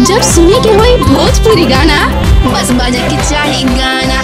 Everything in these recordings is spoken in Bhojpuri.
जब सुने के होई भोजपुरी गाना बस बजे के चाही गाना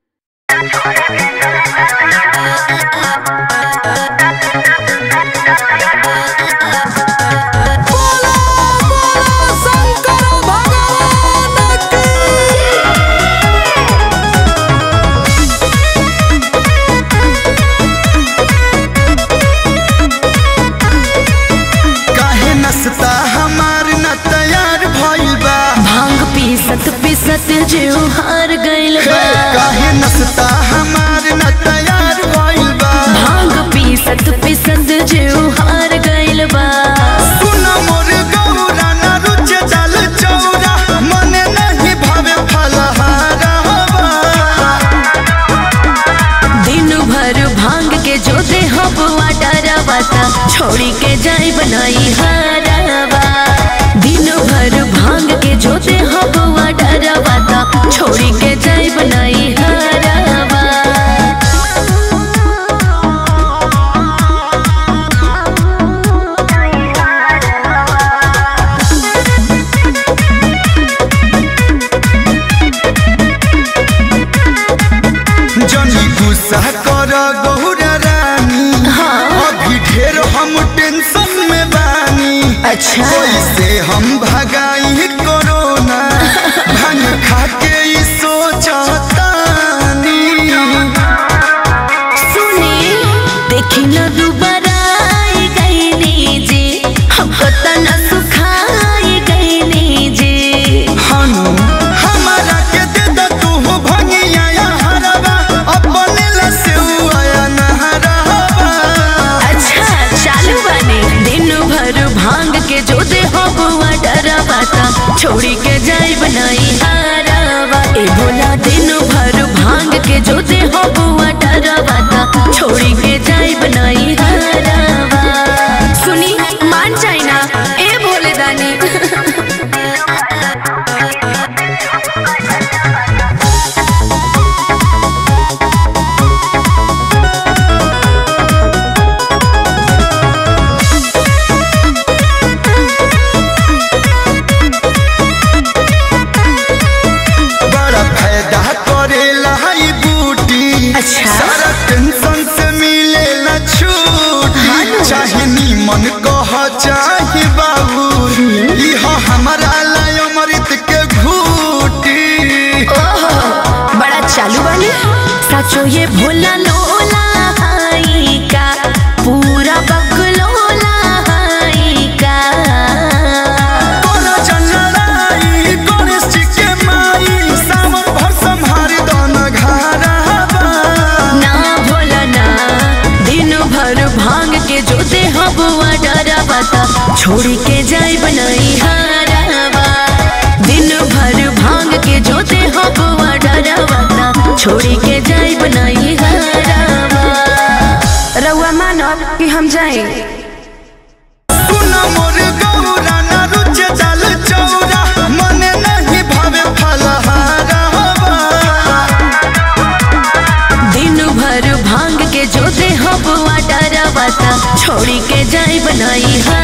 काहे नस्ता हमार न तैयार भइल बा भांग पीसत पीसत जीव हार गइल हे, बा काहे नस्ता हमार न तैयार भइल बा भांग पीसत पीसत जीव हार गइल बा सुन मोर गौरा न रुचे जल चौरा मने नहीं भावे फलहारवा दिन भर भांग के जो दे हबुआ डरवा ता छोड़ी के जाई बनाई हारवा दिन भर भांग के जो दे हबुआ डरवा ता छोड़ी के जाई बनाई हारवा जनी गुस्सा कर गौरा रानी अभी ढेर हम टेंशन में बानी अच्छा कैसे हम भगाई कोरोना भांग खा के ई सोचतानी सुनी देखी न दुबारा आई गईनी जी हमको तना सुखाई गईनी जी हनु हमारा के दे द तू भंगिया या हरवा अपने लसे आया नहरवा अच्छा चालू बने दिन भर भांग के जो दे हबुआ डरवा ता छोड़ी के जाई बनाई हारवा ए भोला दिन भर भांग के जो दे हबुआ डरवा ता छोड़ी के जाई बनाई हारवा सुनी मान जाई ना ए भोले दानी बड़ा फायदा करेला ई बूटी अच्छा। सारा टेंशन से मिलेला छूटी चाहे नीमन कह चाहे बाबू इह हमारा लाय अमृत के घूटी ओहो, बड़ा चालू वाली सचो ये भोला लोला हाई का पूरा बकलोला हाई का तोरा जंगलाई गणेश जी के माई सावन भर संहारी दन घरवा ना भोला ना दिन भर भांग के जो दे हबुआ डरवा ता छोड़ी के जाई बनाई हारवा दिन भर भांग के जो दे हबुआ डरवा ता छोड़ी के जाई बनाई हारवा रउआ मानब कि हम जाए सुन मोर गौरा न रुचे जल चौरा मने नहीं भावे फलहारवा दिन भर भांग के जो दे हबुआ डरवा ता छोड़ी के जाई बनाई हारवा